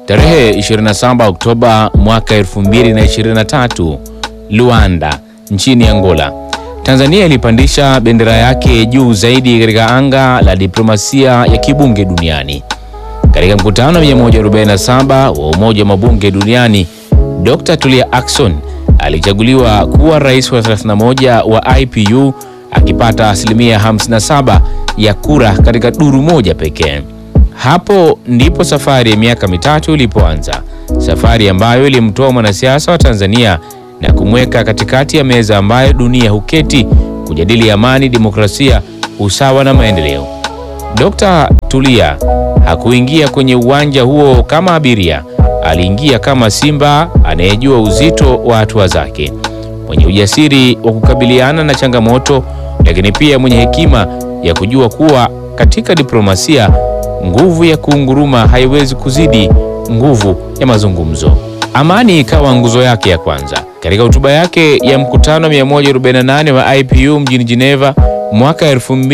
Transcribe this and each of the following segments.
Tarehe 27 Oktoba mwaka 2023, Luanda nchini Angola, Tanzania ilipandisha bendera yake juu zaidi katika anga la diplomasia ya kibunge duniani. Katika mkutano wa 147 wa Umoja wa Mabunge Duniani, Dr. Tulia Ackson alichaguliwa kuwa rais wa 31 wa IPU akipata asilimia 57 ya kura katika duru moja pekee. Hapo ndipo safari ya miaka mitatu ilipoanza, safari ambayo ilimtoa mwanasiasa wa Tanzania na kumweka katikati ya meza ambayo dunia huketi kujadili amani, demokrasia, usawa na maendeleo. Dr. Tulia hakuingia kwenye uwanja huo kama abiria, aliingia kama simba anayejua uzito wa hatua zake, mwenye ujasiri wa kukabiliana na changamoto, lakini pia mwenye hekima ya kujua kuwa katika diplomasia nguvu ya kuunguruma haiwezi kuzidi nguvu ya mazungumzo. Amani ikawa nguzo yake ya kwanza. Katika hotuba yake ya mkutano 148 wa IPU mjini Geneva mwaka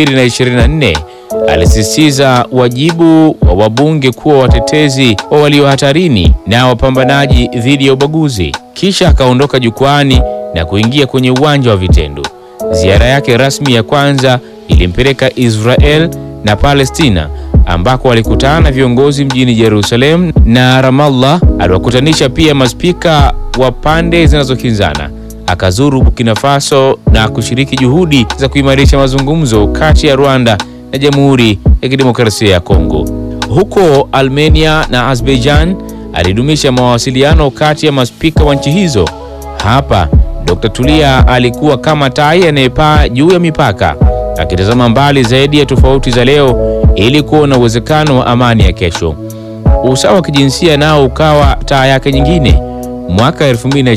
2024 alisisitiza wajibu wa wabunge kuwa watetezi wa walio hatarini na wapambanaji dhidi ya ubaguzi. Kisha akaondoka jukwani na kuingia kwenye uwanja wa vitendo. Ziara yake rasmi ya kwanza ilimpeleka Israel na Palestina ambako alikutana na viongozi mjini Jerusalem na Ramallah. Aliwakutanisha pia maspika wa pande zinazokinzana. Akazuru Burkina Faso na kushiriki juhudi za kuimarisha mazungumzo kati ya Rwanda na Jamhuri ya Kidemokrasia ya Kongo. Huko Armenia na Azerbaijan alidumisha mawasiliano kati ya maspika wa nchi hizo. Hapa Dr. Tulia alikuwa kama tai anayepaa juu ya mipaka, akitazama mbali zaidi ya tofauti za leo ili kuona uwezekano wa amani ya kesho. Usawa wa kijinsia nao ukawa taa yake nyingine. Mwaka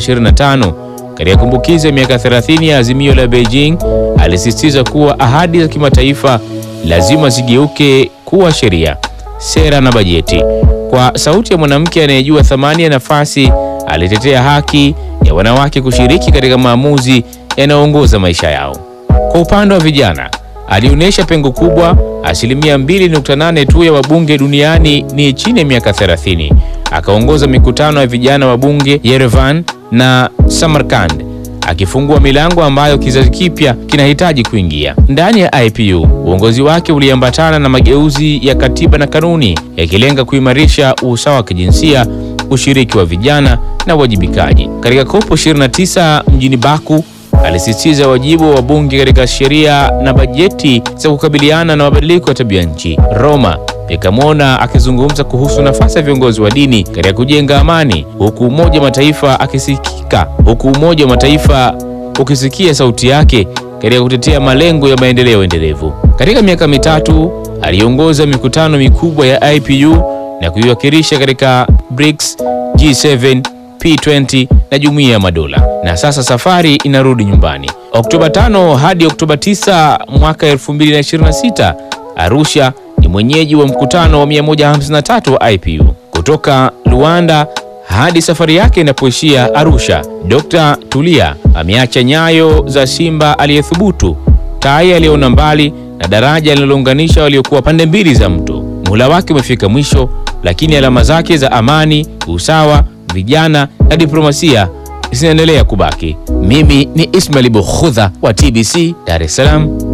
2025 katika kumbukizi ya miaka 30 ya azimio la Beijing, alisisitiza kuwa ahadi za kimataifa lazima zigeuke kuwa sheria, sera na bajeti. Kwa sauti ya mwanamke anayejua thamani ya nafasi, alitetea haki ya wanawake kushiriki katika maamuzi yanayoongoza maisha yao. Kwa upande wa vijana, alionyesha pengo kubwa. Asilimia 2.8 tu ya wabunge duniani ni chini ya miaka 30. Akaongoza mikutano ya vijana wa bunge Yerevan na Samarkand, akifungua milango ambayo kizazi kipya kinahitaji kuingia. Ndani ya IPU, uongozi wake uliambatana na mageuzi ya katiba na kanuni, yakilenga kuimarisha usawa wa kijinsia, ushiriki wa vijana na uwajibikaji. Katika COP 29 mjini Baku alisisitiza wajibu wa bunge katika sheria na bajeti za kukabiliana na mabadiliko ya tabia nchi. Roma ikamwona akizungumza kuhusu nafasi ya viongozi wa dini katika kujenga amani, huku Umoja wa Mataifa akisikika, huku Umoja wa Mataifa ukisikia sauti yake katika kutetea malengo ya maendeleo endelevu. Katika miaka mitatu aliongoza mikutano mikubwa ya IPU na kuiwakilisha katika BRICS, G7, P20 na Jumuiya ya Madola. Na sasa safari inarudi nyumbani. Oktoba 5 hadi Oktoba 9 mwaka 2026, Arusha ni mwenyeji wa mkutano wa 153 wa IPU. Kutoka Luanda hadi safari yake inapoishia Arusha, Dr. Tulia ameacha nyayo za simba aliyethubutu, tai aliyeona mbali na daraja linalounganisha waliokuwa pande mbili za mto. Muhula wake umefika mwisho, lakini alama zake za amani, usawa, vijana na diplomasia zinaendelea kubaki. Mimi ni Ismail Bukhudha wa TBC Dar es Salaam.